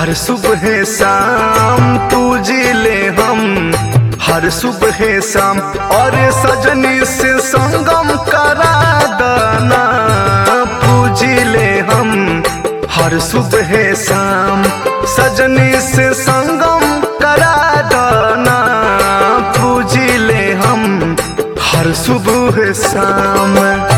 हर सुबह शाम पूजिले हम हर सुबह शाम और सजनी से संगम करा दना पूजिले हम हर सुबह शाम सजनी से संगम करा दना पूजिले हम हर सुबह शाम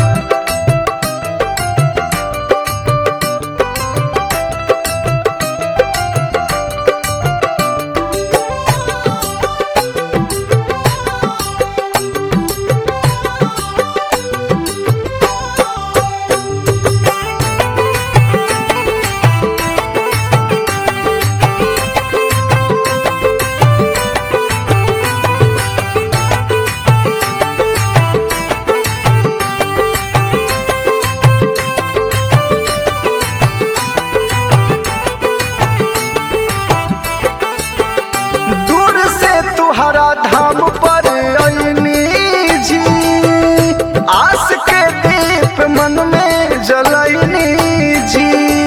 दूर से तुहरा धाम पर अइनी जी आस के दीप मन में जलैनी जी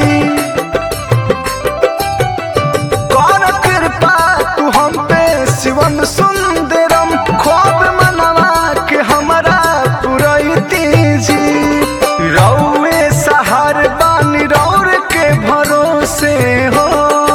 कर कृपा तू हम पे शिवम सुंदरम खोब मनवा के हमरा पुरैती जी रौए सहार बानी रौर के भरोसे हो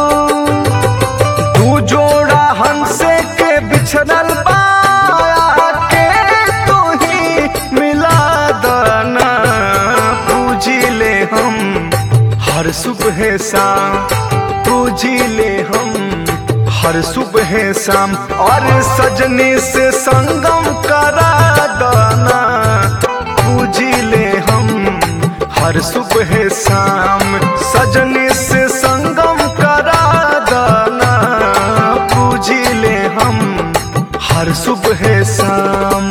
तू जोड़ा हमसे के बिछड़ल बाया के तू ही मिला दना पूजिले हम हर सुबह शाम पूजिले हम हर सुबह शाम और सजनी से संगम करा दना पूजिले हम हर सुबह शाम सजनी से संगम करा दना पूजिले हम हर सुबह शाम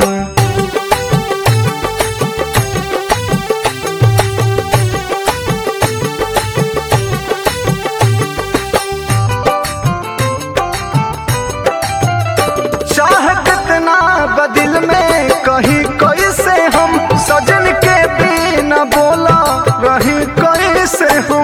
चाह कितना बदिल में कहीं कैसे हम सजन के बिना बोला रही कैसे हम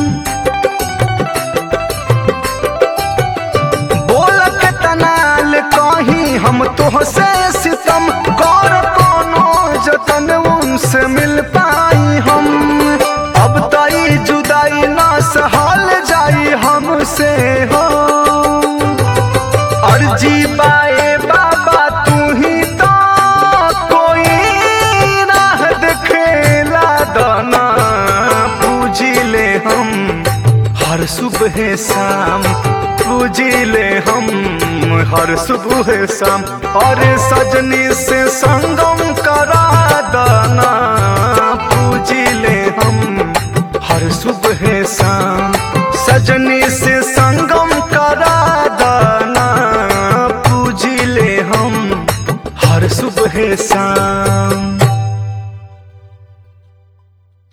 बोल के तनाल कहीं हम तुहसे सितम कर कोनो जतन उनसे मिल पाई हम अब तई जुदाई ना सहल जाई हमसे हो अर्जी बाए बाबा तू ही तो कोई राह दिखेला दाना पूजिले हम हर सुबह शाम पूजिले हम हर सुबह शाम और सजनी से संगम करा दाना पूजिले हम